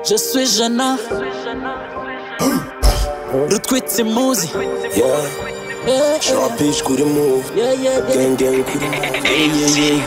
Je suis jeune. Rutwitsi muzi. Yeah, Sharpie, je coup de move. Yeah, yeah, yeah. Gang, gang, coup de move.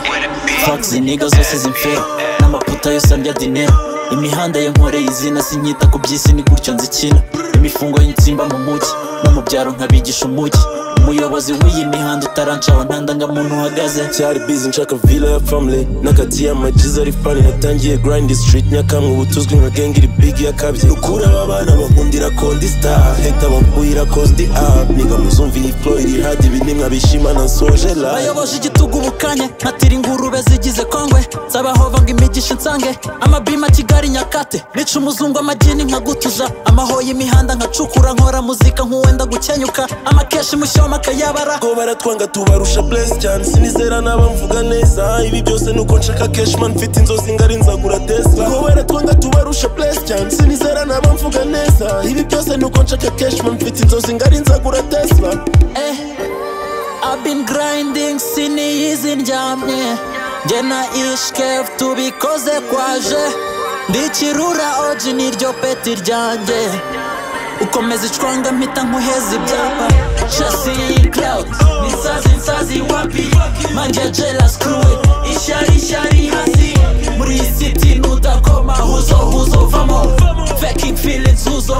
Fuck izi niga zose zimfera n'amaputa yose andya dinero imihanda ya nkoreye izina sinyita ku by'isi ni gutyo nzikina imifungo y'insimba mu mujyi no mu byaro nkabigisha umujyi umuyobozi w'iyi mihanda utarancaho ntanda ngo muntu uhagaze cyari busy nshaka villa ya family n'akati y'amajiza ari funny natangiye grind street nyakamwe ubu tuzwi nka gang iri big yakabye ukura aba bana bakundira kondi star heta bampuyira kondi up niga muzumva iyi flow iri hard ibi ni mwabishimana soje live bayoboje igitugu bukanye nkatira ingurube zigize kongwe nzabahova ngo imigisha nsange amabima kigali nyakate nica umuzungu amagini nkagutuza amahoye imihanda nkacukura nkora muzika nk'uwenda gukenyuka amakeshi mushyoma akayabara ko baratwanga tubarusha bless cyane sinizera naba mvuga neza ibi byose nuko nshaka cashman mfite inzozi ngari nzagura tesla ko baratwanga tubarusha bless cyane sinizera naba mvuga neza ibi byose nuko nshaka cashman mfite inzozi ngari nzagura tesla eh. I've been grinding siniyizi ndyamye njye na ishkev tubikoze kwaje ndikirura oji niryo peti ryanjye ukomeza icwanga mpita nkuheza ibyapa chasi cloud nisazi nsazi wapi manjye jela screwe ishyari ishyari hasi muri iyi city nutakoma huzo huzo vamo faking feelings huzo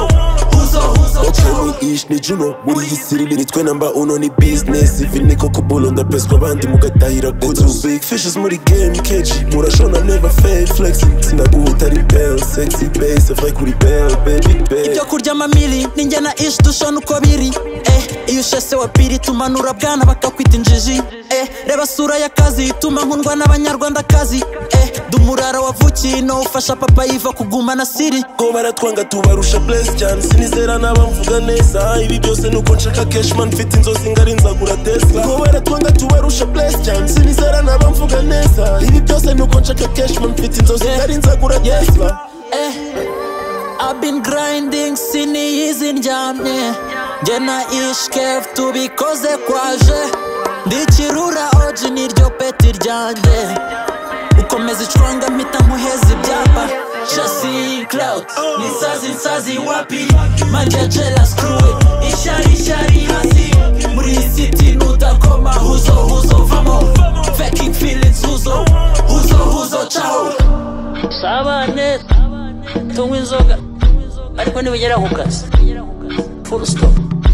huzo huzo Cherry ish ni Juno muri iyi siri nitwe namba uno ni business ivi niko kubulo ndapeswa abandi mugatahira gutu big fishes muri game keji murashona never fail flexing sinaguta ari bell sexy bass avai kuri bell baby baby ibyo kurya amamiri ninjye na ishi dushona uko biri eh, iyo ushese wa piri tumanura bwana bakakwita injiji eh, reba sura y'akazi ituma nkundwa n'abanyarwandakazi eh, dumurara wavukiye ino ufasha papa yiva kuguma na siri ko baratwanga tubarusha bless cyane sinizera naba mvuga neza ibi byose nuko nshaka cashman mfite inzozi ngari nzagura tesla ko baratwanga tubarusha bless cyane sinizera naba mvuga neza ibi byose nuko nshaka cashman mfite inzozi Yeah. ngari nzagura Yeah. tesla eh, I've been grinding siniyizi ndyamye njye na ishkef tubikoze kwaje ndikirura oji niryo peti ryanjye ukomeza icwanga mpita nkuheza ibyapa chasi cloud nisazi nsazi wapi manjye jela screwe ishyari ishyari hasi muri iyi city nutakoma huzo huzo vamo faking feelings huzo huzo huzo ciao usabane tunywa inzoga ariko nibagera ku kazi full stop